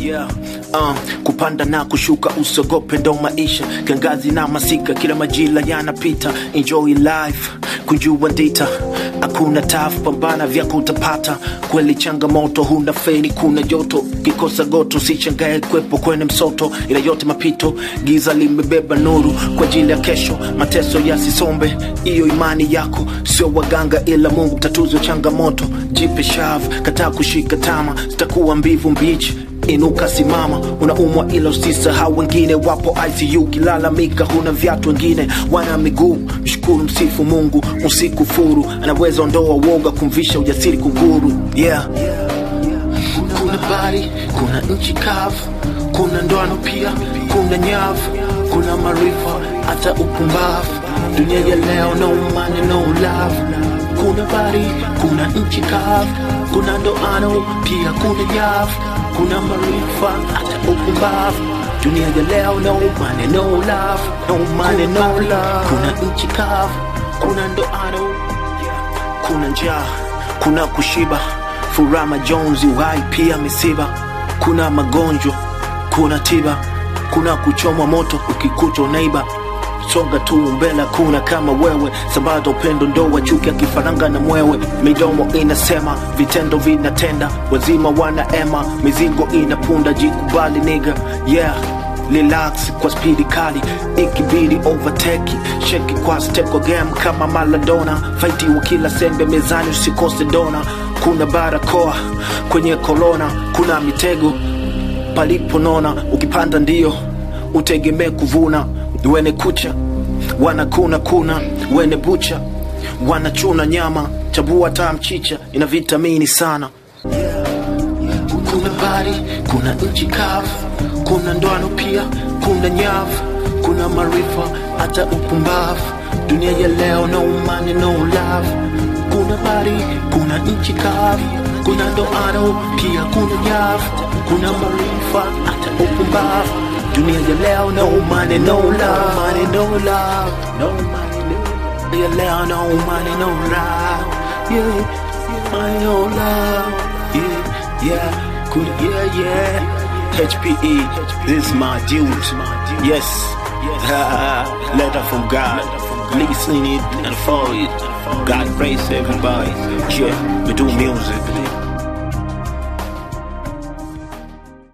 Yeah. Uh, kupanda na kushuka usogope ndo maisha kiangazi na masika kila majira yanapita enjoy life kunjua ndita hakuna taf pambana vyako utapata kweli changamoto huna feni kuna joto kikosa goto sichangae kwepo kwenye msoto ila yote mapito giza limebeba nuru kwa ajili ya kesho mateso yasisombe hiyo imani yako sio waganga ila mungu tatuzo changamoto jipe shav kataa kushika tama zitakuwa mbivu mbichi inuka simama unaumwa ila usisahau wengine wapo icu kilalamika huna vyatu wengine wana miguu mshukuru msifu mungu usikufuru anaweza ondoa woga kumvisha ujasiri kunguru yeah kuna bari kuna nchi kavu kuna ndoano pia kuna nyavu kuna marifa hata upumbavu dunia ya leo no money no love kuna bari kuna nchi kavu kuna ndoano pia kuna nyavu kuna marifa hata upumbavu dunia ya leo no money no love no money no love kuna nchi kavu kuna ndoano kuna njaa kuna kushiba furama jonzi uhai pia misiba kuna magonjwa kuna tiba kuna kuchomwa moto ukikuta unaiba songa tu mbele kuna kama wewe sambaza upendo ndoa chuki akifaranga na mwewe midomo inasema vitendo vinatenda wazima wanaema mizigo inapunda jikubali niga yeah relax kwa spidi kali ikibidi overtake sheki kwa steko game kama maladona faiti wa kila sembe mezani usikose dona kuna barakoa kwenye kolona kuna mitego paliponona ukipanda ndio utegemee kuvuna wene kucha wanakuna kuna wene bucha wanachuna nyama chabua taa mchicha ina vitamini sana kuna bari kuna nchi kavu kuna ndoano pia kuna nyavu kuna marifa hata upumbavu dunia ya leo no money no love kuna bari kuna nchi kavu kuna ndoano pia kuna nyavu kuna marifa hata upumbavu dunia ya leo no money no love money no love no money no ya leo no money no love yeah money no love yeah yeah cool yeah yeah HPE this is my dude yes letter from God listen it and follow it God praise everybody yeah we do music